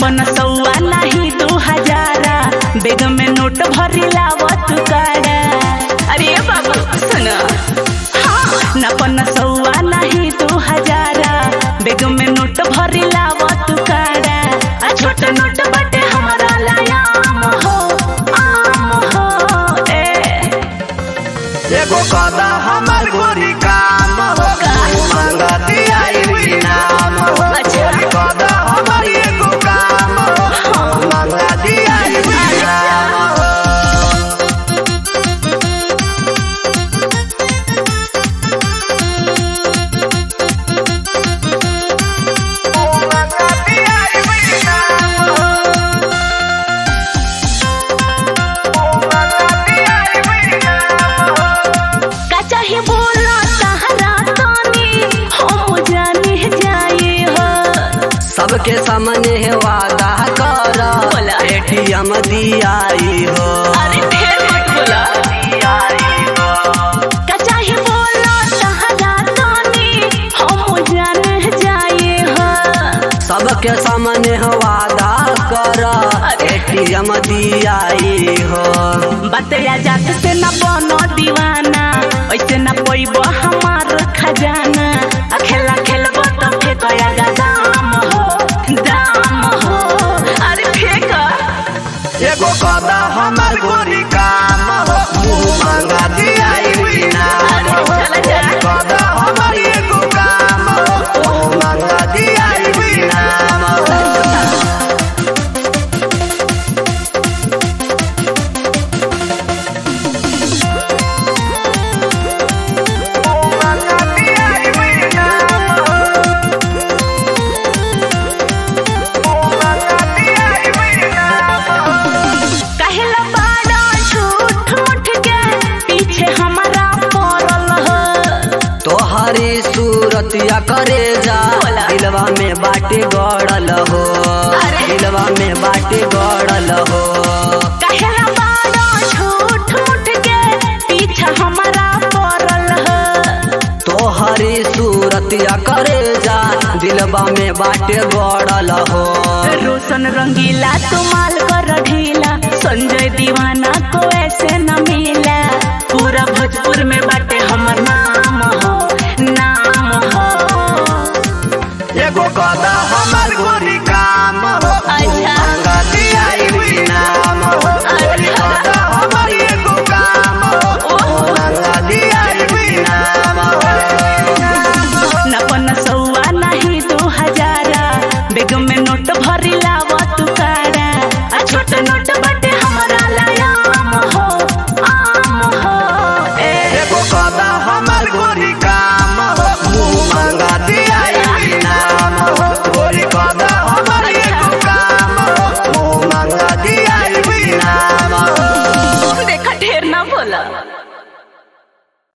पन सौआ नाही दू हजारा बेग में नोट भरी लावत काड़ा अरे बाबू सुन हाँ न पन सौआ नाही दू हजारा बेग में नोट भरी लावत काड़ा आ छोट नोट बटे हमरा लायाम हो आम हो ए एगो कदा हमर गोरी काम हो मंगती आई नाम हो अच्छा। कदा हमर एगो काम हो मंगती आई नाम हो मंगती आई नाम हो मंगती आई नाम हो का चाहे बोला सहारा तानी हम जाने जाए हो सबके सामने वादा कर बोला। एटीएम दियाई हो अरे ढेर मत बोला दियाई हो का चाहे बोला सहारा तानी हम जाने जाए हो सबके सामने वादा कर अरे। एटीएम दियाई हो बतया जात से न बनो दीवाना ऐसे न पैब हमार खजाना आ खेला खेलब तो फेंकया गा दाम हो दाम हो अरे फेंक एगो कदा हमर गोरी काम हो मुँह मांगा दियाई नाम अरे हो चला जा कदा हमर एगो काम हो मुँह मांगा दियाई नाम हो कहला बाड़ा झूठ मूठ के पीछे हमारा पड़ल हो तोहरी सूरतिया करे जा बोला। दिलवा में बाटे गड़ल हो अरे। दिलवा में बाटे गड़ल हो कहला बाड़ा झूठ मूठ के पीछे हमारा पड़ल हो तोहरी सूरतिया करे जा दिलवा में बाटे गड़ल हो रोशन रंगीला तुमाल कर ढीला संजय दीवाना को ऐसे न मिला पूरा भोजपुर में बाटे हमर नाम हो नाम हो एगो कद